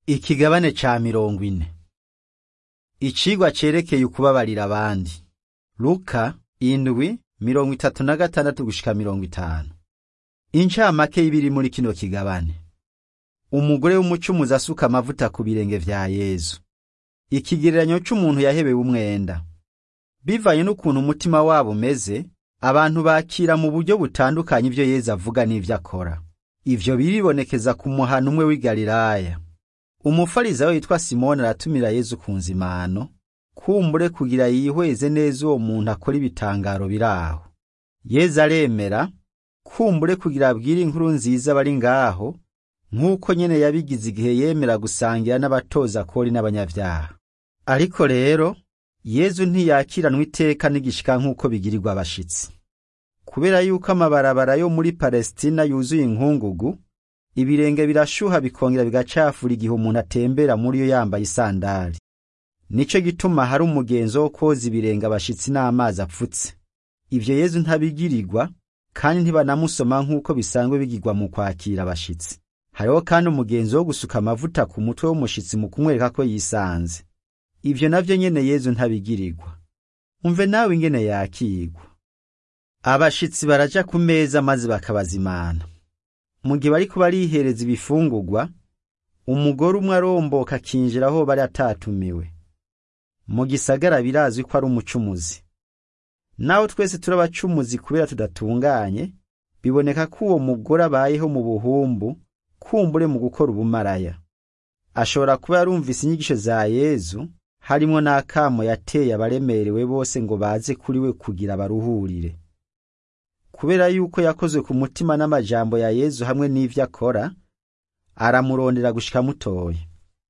Ikigabane ca mirongo ine Icigwa cerekeye ukubabarira abandi. Luka indwi mirongo itatu na gatandatu gushika mirongo itanu. Incamake y'ibiri muri kino kigabane. Umugore w'umucumuzi asuka amavuta ku birenge vya Yezu. Ikigereranyo c'umuntu yahebewe umwenda. Bivanye n'ukuntu umutima wabo umeze, abantu bakira mu buryo butandukanye ivyo Yezu avuga n'ivyo akora. Ivyo biribonekeza ku muhana umwe w'i Galilaya. Umufarizayo yitwa Simoni aratumira Yezu ku nzimano, kumbure kugira yihweze neza uwo muntu akora ibitangaro biraho. Yezu aremera, kumbure kugira abwire inkuru nziza bari ngaho, nk'uko nyene yabigize igihe yemera gusangira n'abatoza kori n'abanyavyaha. Ariko rero, Yezu ntiyakiranwa iteka n'igishika nk'uko bigirirwa abashitsi. Kubera yuko amabarabara yo muri Palestina yuzuye inkungugu, ibirenge birashuha bikongera bigacafura igihe umuntu atembera muri yo yambaye isandari. Nico gituma hari umugenzo wo koza ibirenge abashitsi n'amazi apfutse. Ivyo Yezu ntabigirirwa, kandi ntibanamusoma nk'uko bisanzwe bigirwa mu kwakira abashitsi. Hariho kandi umugenzo wo gusuka amavuta ku mutwe w'umushitsi mu kumwereka ko yisanze. Ivyo navyo nyene Yezu ntabigirirwa. Umve nawe ingene yakirwa. Abashitsi baraja ku meza maze bakabazimana. Mu gihe bariko barihereza ibifungurwa, umugore umwe aromboka akinjira aho bari atatumiwe. Mu gisagara birazwi ko ari umucumuzi. Naho twese turi abacumuzi kubera tudatunganye, biboneka ko uwo mugore abayeho mu buhumbu, kumbure mu gukora ubumaraya. Ashobora kuba yarumvise inyigisho za Yezu, harimwo n'akamo yateye abaremerewe bose ngo baze kuri we kugira baruhurire. Kubera yuko yakozwe ku mutima n'amajambo ya Yezu hamwe n'ivyo akora, aramurondera gushika mutoye.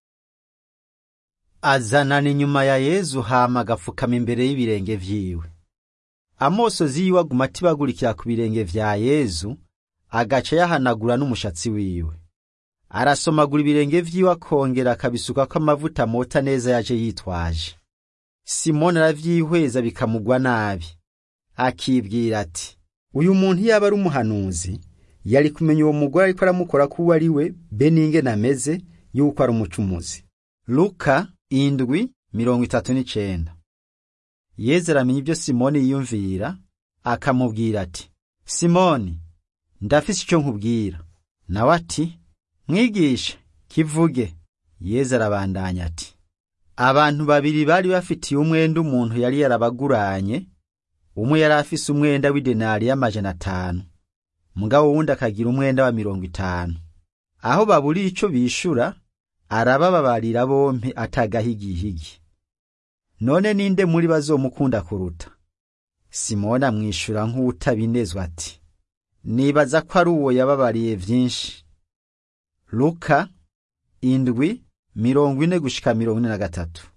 Azanana inyuma ya Yezu hama agapfukama imbere y'ibirenge vyiwe. Amosozi yiwe aguma atibagurikira ku birenge vya Yezu, agaca yahanagura n'umushatsi wiwe. Arasomagura ibirenge vyiwe akongera akabisukako amavuta mota neza yaje yitwaje. Simoni aravyihweza bikamugwa nabi. Akibwira ati, uyu muntu yaba ari umuhanuzi, yari kumenya uwo mugore ariko aramukora ko uwo ari we, be n'ingene ameze, yuko ari umucumuzi. Luka indwi mirongo itatu n'icenda. Yezu aramenya ibyo Simoni yiyumvira, akamubwira ati, Simoni, ndafise ico nkubwira. Nawe ati, mwigisha, kivuge. Yezu arabandanya ati, abantu babiri bari bafitiye umwenda umuntu yari yarabaguranye, umwe yari afise umwenda w'idenari y'amajana atanu, mugabo wundi akagira umwenda wa mirongo itanu. Aho baburiye ico bishura, arabababarira bompi atagahigihigi. None ninde muri bazomukunda kuruta? Simoni amwishura nk'uwutabinezwa ati, nibaza ko ari uwo yababariye vyinshi. Luka indwi mirongo ine gushika mirongo ine na gatatu.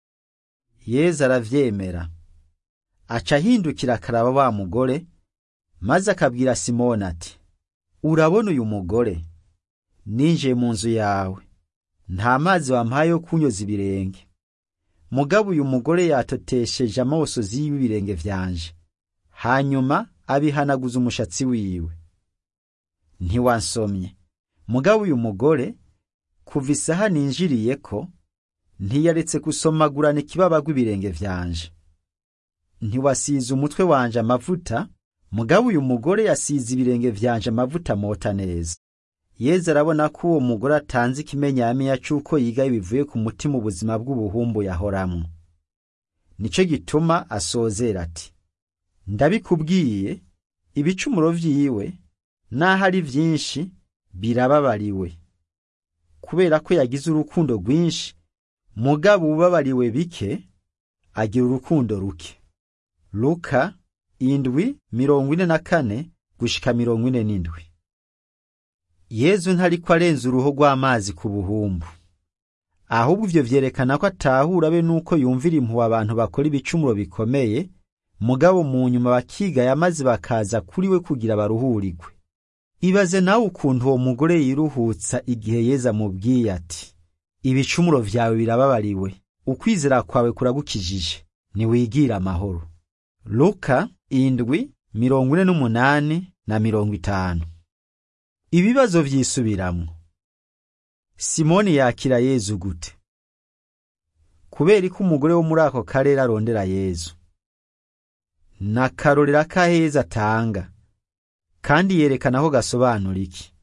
Yezu aravyemera. Aca ahindukira akaraba wa mugore, maze akabwira Simoni ati, urabona uyu mugore? Ninjiye mu nzu yawe. Nta mazi wampaye yo kunyoza ibirenge. Mugabo uyu mugore yatotesheje amosozi y'ibirenge vyanje. Hanyuma abihanaguza umushatsi wiwe. Ntiwansomye. Mugabo uyu mugore, kuva isaha ninjiriyeko, ntiyaretse gusomagurana ikibaba ibirenge vyanje. Ntiwasize umutwe wanje amavuta, mugabo uyu mugore yasize ibirenge vyanje amavuta mota neza. Yezu arabona ko uwo mugore atanze ikimenyamenya c'uko yiga bivuye ku mutima ubuzima bw'ubuhumbu yahoramwo. Nico gituma asozera ati, ndabikubwiye, ibicumuro vyiwe, naho ari vyinshi, birababariwe. Kubera ko yagize urukundo rwinshi, mugabo ubabariwe bike, agira urukundo ruke. Luka indwi mirongo ine na kane gushika mirongo ine n'indwi. Yezu ntariko arenza uruho rw'amazi ku buhumbu. Ahubwo ivyo vyerekana ko atahura be nuko yumvira impuhwe abantu bakora ibicumuro bikomeye, mugabo mu nyuma bakigaya maze bakaza kuri we kugira baruhurirwe. Ibaze nawe ukuntu uwo mugore yiruhutsa igihe Yezu amubwiye ati, ibicumuro vyawe birababariwe, ukwizera kwawe kuragukijije, niwigire amahoro. Luka indwi mirongo ine n'umunani na mirongo itanu. Ibibazo vyisubiramwo. simoni yakira yezu gute kubera ko umugore wo muri ako karere arondera yezu n'akarorero k'aheza atanga kandi yerekana aho gasobanura iki